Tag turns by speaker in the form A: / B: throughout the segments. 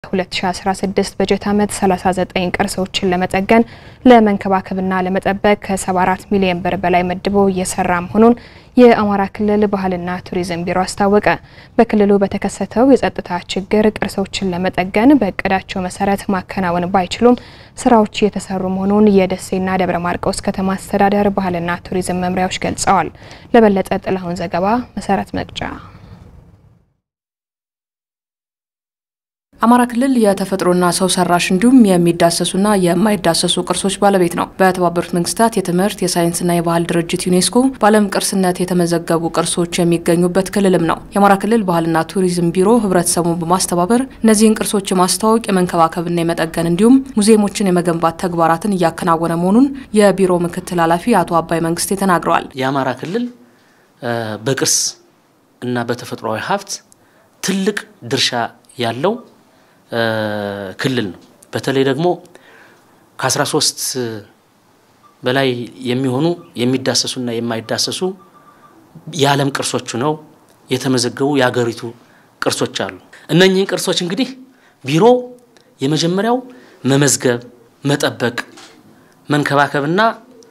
A: 2016 በጀት ዓመት 39 ቅርሶችን ለመጠገን ለመንከባከብና ለመጠበቅ ከ74 ሚሊዮን ብር በላይ መድቦ እየሰራ መሆኑን የአማራ ክልል ባህልና ቱሪዝም ቢሮ አስታወቀ። በክልሉ በተከሰተው የጸጥታ ችግር ቅርሶችን ለመጠገን በእቅዳቸው መሰረት ማከናወን ባይችሉም ስራዎች እየተሰሩ መሆኑን የደሴና ደብረ ማርቆስ ከተማ አስተዳደር ባህልና ቱሪዝም መምሪያዎች ገልጸዋል። ለበለጠ ጥላሁን ዘገባ መሰረት መቅጫ
B: አማራ ክልል የተፈጥሮና ሰው ሰራሽ እንዲሁም የሚዳሰሱና የማይዳሰሱ ቅርሶች ባለቤት ነው። በተባበሩት መንግስታት የትምህርት የሳይንስና የባህል ድርጅት ዩኔስኮ በዓለም ቅርስነት የተመዘገቡ ቅርሶች የሚገኙበት ክልልም ነው። የአማራ ክልል ባህልና ቱሪዝም ቢሮ ህብረተሰቡን በማስተባበር እነዚህን ቅርሶች የማስተዋወቅ የመንከባከብና የመጠገን እንዲሁም ሙዚየሞችን የመገንባት ተግባራትን እያከናወነ መሆኑን የቢሮ ምክትል ኃላፊ አቶ አባይ መንግስቴ ተናግረዋል።
C: የአማራ ክልል በቅርስ እና በተፈጥሯዊ ሀብት ትልቅ ድርሻ ያለው ክልል ነው። በተለይ ደግሞ ከ13 በላይ የሚሆኑ የሚዳሰሱና የማይዳሰሱ የዓለም ቅርሶች ነው የተመዘገቡ የሀገሪቱ ቅርሶች አሉ። እነኚህን ቅርሶች እንግዲህ ቢሮ የመጀመሪያው መመዝገብ፣ መጠበቅ፣ መንከባከብና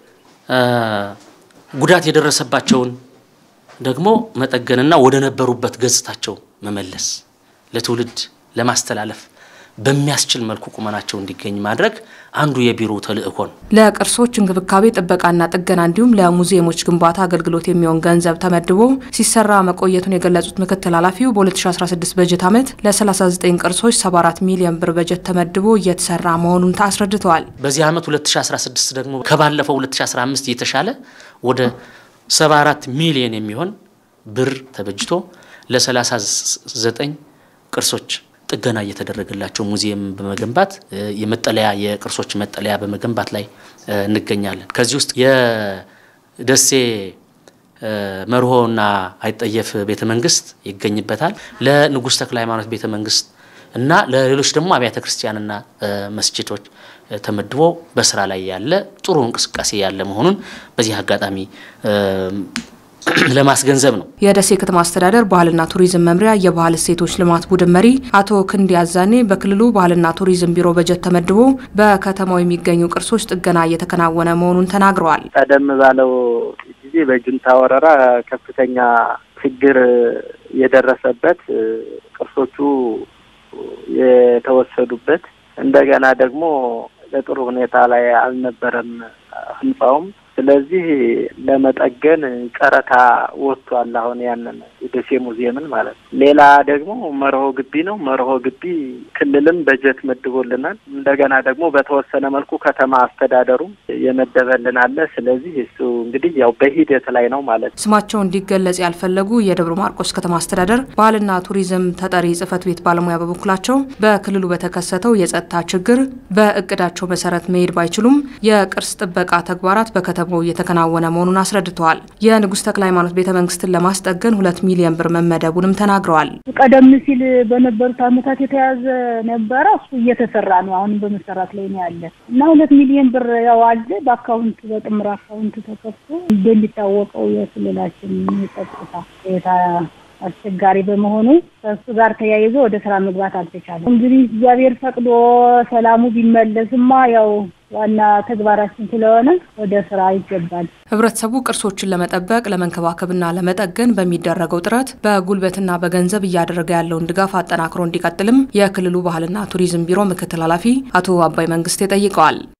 C: ጉዳት የደረሰባቸውን ደግሞ መጠገንና ወደ ነበሩበት ገጽታቸው መመለስ ለትውልድ ለማስተላለፍ በሚያስችል መልኩ ቁመናቸው እንዲገኝ ማድረግ አንዱ የቢሮ ተልእኮ ነው።
B: ለቅርሶች እንክብካቤ ጥበቃና ጥገና እንዲሁም ለሙዚየሞች ግንባታ አገልግሎት የሚሆን ገንዘብ ተመድቦ ሲሰራ መቆየቱን የገለጹት ምክትል ኃላፊው በ2016 በጀት ዓመት ለ39 ቅርሶች 74 ሚሊዮን ብር በጀት ተመድቦ እየተሰራ መሆኑን አስረድተዋል።
C: በዚህ ዓመት 2016 ደግሞ ከባለፈው 2015 የተሻለ ወደ 74 ሚሊዮን የሚሆን ብር ተበጅቶ ለ39 ቅርሶች ጥገና እየተደረገላቸው ሙዚየም በመገንባት የመጠለያ የቅርሶች መጠለያ በመገንባት ላይ እንገኛለን። ከዚህ ውስጥ የደሴ መርሆና አይጠየፍ ቤተ መንግስት ይገኝበታል። ለንጉሥ ተክለ ሃይማኖት ቤተ መንግስት እና ለሌሎች ደግሞ አብያተ ክርስቲያንና መስጅዶች ተመድቦ በስራ ላይ ያለ ጥሩ እንቅስቃሴ ያለ መሆኑን በዚህ አጋጣሚ ለማስገንዘብ ነው።
B: የደሴ ከተማ አስተዳደር ባህልና ቱሪዝም መምሪያ የባህል እሴቶች ልማት ቡድን መሪ አቶ ክንድ ያዛኔ በክልሉ ባህልና ቱሪዝም ቢሮ በጀት ተመድቦ በከተማው የሚገኙ ቅርሶች ጥገና እየተከናወነ መሆኑን ተናግረዋል።
D: ቀደም ባለው ጊዜ በጁንታ ወረራ ከፍተኛ ችግር የደረሰበት ቅርሶቹ የተወሰዱበት እንደገና ደግሞ ለጥሩ ሁኔታ ላይ አልነበረም ህንጻውም ስለዚህ ለመጠገን ጨረታ ወጥቷል። አሁን ያንን የደሴ ሙዚየምን ማለት ነው። ሌላ ደግሞ መርሆ ግቢ ነው። መርሆ ግቢ ክልልም በጀት መድቦልናል። እንደገና ደግሞ በተወሰነ መልኩ ከተማ አስተዳደሩ የመደበልን አለ። ስለዚህ እሱ እንግዲህ ያው በሂደት ላይ ነው ማለት ነው።
B: ስማቸው እንዲገለጽ ያልፈለጉ የደብረ ማርቆስ ከተማ አስተዳደር ባህልና ቱሪዝም ተጠሪ ጽህፈት ቤት ባለሙያ በበኩላቸው በክልሉ በተከሰተው የጸጥታ ችግር በእቅዳቸው መሰረት መሄድ ባይችሉም የቅርስ ጥበቃ ተግባራት በከተማ እየተከናወነ መሆኑን አስረድተዋል። የንጉሥ ተክለ ሃይማኖት ቤተ መንግስትን ለማስጠገን ሁለት ሚሊዮን ብር መመደቡንም ተናግረዋል።
E: ቀደም ሲል በነበሩት ዓመታት የተያዘ ነበረ። እሱ እየተሰራ ነው። አሁንም በመሰራት ላይ ነው ያለ እና ሁለት ሚሊዮን ብር ያው አለ በአካውንት በጥምር አካውንት ተከፍቶ እንደሚታወቀው የክልላችን የጸጥታ ሁኔታ አስቸጋሪ በመሆኑ ከእሱ ጋር ተያይዞ ወደ ስራ መግባት አልተቻለም። እንግዲህ እግዚአብሔር ፈቅዶ ሰላሙ ቢመለስማ ያው ዋና ተግባራችን ስለሆነ ወደ ስራ ይገባል።
B: ህብረተሰቡ ቅርሶችን ለመጠበቅ ለመንከባከብና ለመጠገን በሚደረገው ጥረት በጉልበትና በገንዘብ እያደረገ ያለውን ድጋፍ አጠናክሮ እንዲቀጥልም የክልሉ ባህልና ቱሪዝም ቢሮ ምክትል ኃላፊ አቶ አባይ መንግስቴ ጠይቀዋል።